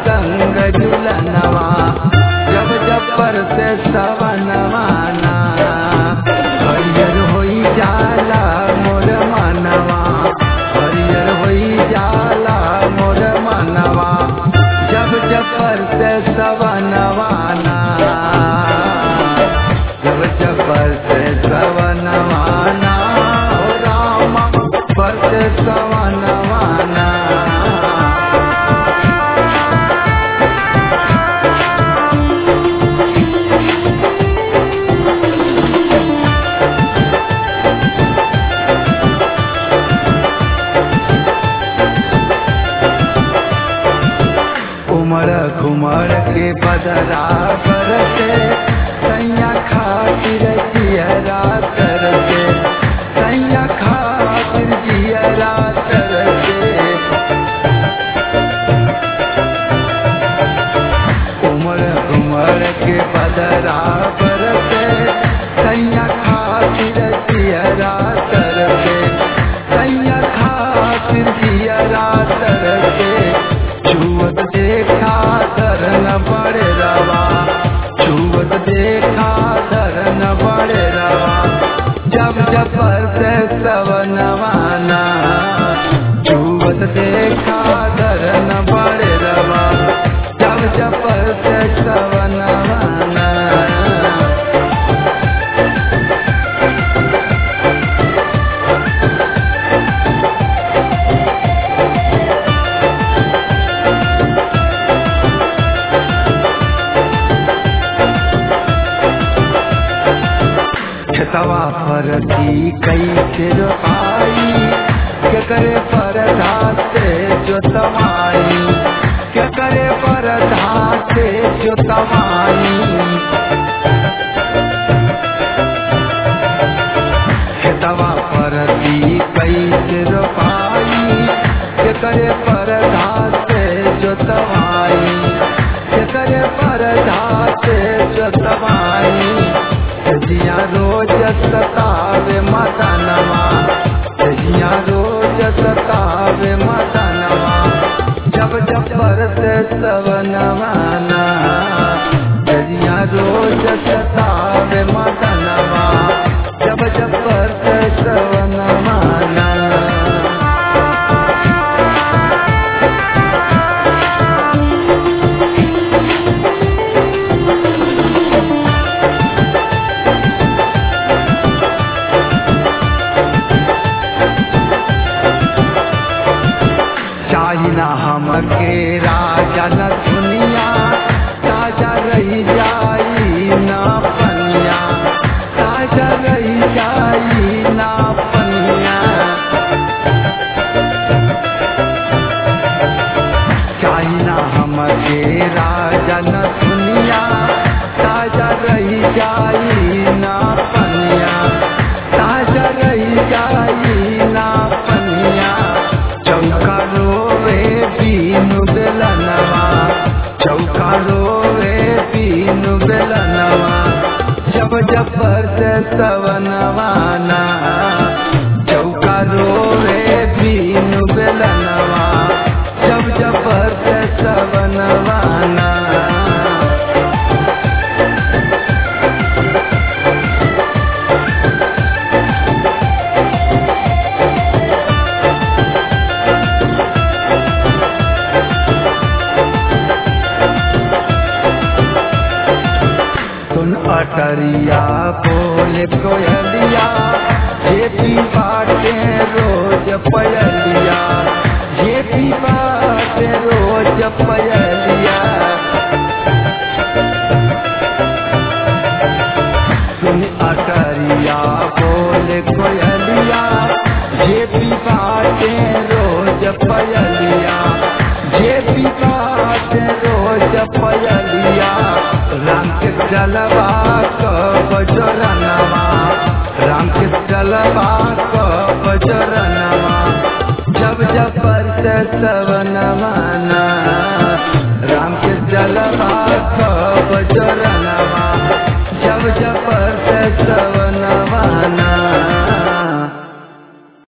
संग झुलनवा जब जब पर से सवनवाना हरियर होई जाला मोर मनवा हरियर होई जाला मोर मनवा जब जब पर से सवनवाना जब जब पर से सवनवाना हो रामा पर से सवनवाना उमर घुमर के बदरा बरसे सैया खातिर जियरा तरसे सैया खातिर जियरा तरसे उमर घुमर के बदरा बरसे सैया खातिर जियरा तरसे सैया खातिर जियरा तरसे छुअत देखा धरन बड़े रवा छुअत देखा धरन बड़े रवा जब जब से सवनवाना छुअत देखा धरन बड़े रवा जब जब से सवनवाना खेतवा पर की कई के रोपाई के करे पर धाते जोतवाई के करे पर धाते जोतवाई खेतवा पर की कई के रोपाई के करे पर धाते जोतवाई के करे पर धाते जोतवाई जिया रोज सतावे मदनवा जिया रोज सतावे मदनवा जब जब बरसे सवनवाना जिया रोज सतावे मदनवा जब जब बरसे सवनवाना चाइना हमके राजा न दुनिया ताजा रही जाई ना पनिया ताजा रही जाई ना पनिया चाइना हमके राजा न दुनिया ताजा रही जाई ना पनिया ताजा रही जाई ना पनिया चौका रोवे बीनु बेलनवा चौका रोवे बीनु बेलनवा जब जब से सवनवाना चौका रोवे बीनु बेलनवा जब जब से सवनवाना सुन अटरिया बोले कोयलिया जे पी बाटे रोज पयलिया जे पी बाटे रोज पयलिया सुन अटरिया बोले कोयलिया जे पी बाटे रोज पयलिया जे पी बाटे रोज पयलिया राम के जलवा कब जोरनवा राम के जलवा कब जोरनवा जब जब से सवनवाना राम के जलवा कब जोरनवा